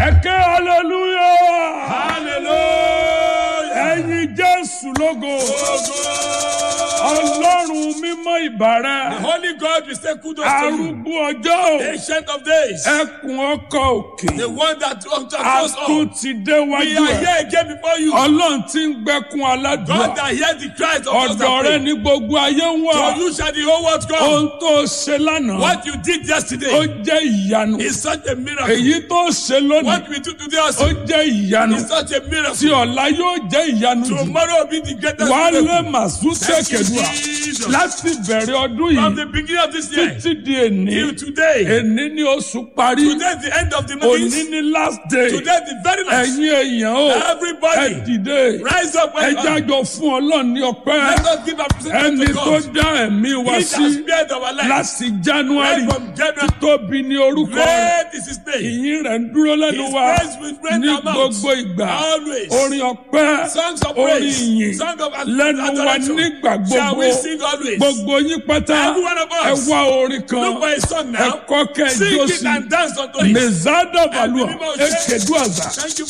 ẹ̀kẹ́ hallelujah Hallelujah. ẹ̀yin jésù lógo ọlọ́run mímọ́ The ìbàrẹ̀ Holy God will say kudos to you. arúgbó ọjọ́ o Ancient of days. ẹkùn ọkọ̀ òkè The one that that goes atún on. ti We déwájú are ẹ̀ here again before you. ọlọ́run ti ń gbẹ́kun aládùúgbò God that hears the cries of us ọ̀dọ̀ that rẹ pray. ní gbogbo ayé ń wà For you shall the whole world come. ohun tó ṣe lánàá What you did ó yesterday jẹ́ ìyanu is such a miracle. èyí tó ṣe lónìí What we do today ó also jẹ́ ìyanu is such a tí miracle. ọ̀la yóò jẹ́ ìyanu jù Tomorrow will be the greatest wàá lé miracle. màsúnṣe Thank you, kẹdùà Jesus. láti bẹ̀rẹ̀ ọdún From yìí the beginning of this year títí di èní till today. èní ni oṣù parí Today is the end of the òní month. ni last day Today is the very last. ẹ̀yin èèyàn o ẹ Everybody dìde rise up ẹ where you are. jájọ fún ọlọ́run ní ọpẹ́ Let us give appreciation ẹni to tó God. dá ẹ̀mí wa He sí has spared our life. láti january Right from January. tóbi ní orúkọ rẹ̀ Great is his name. ìyìn rẹ̀ ń dúró lẹ́nu His wa praise will spread ní our mouths. gbogbo ìgbà Always. orin ọpẹ́ Songs of orin praise. ìyìn Song of lẹ́nu wa adoration. nígbà Shall gbogbo we sing always? gbogbo yín pátá Every one of us. ẹ wá orin kan Look for a song ẹ now. kọ́ kẹ́ ẹ Sing jó it sí and dance unto it. mezada valua Ẹ̀mí mímọ́ ṣe. ekedu àzà Thank you,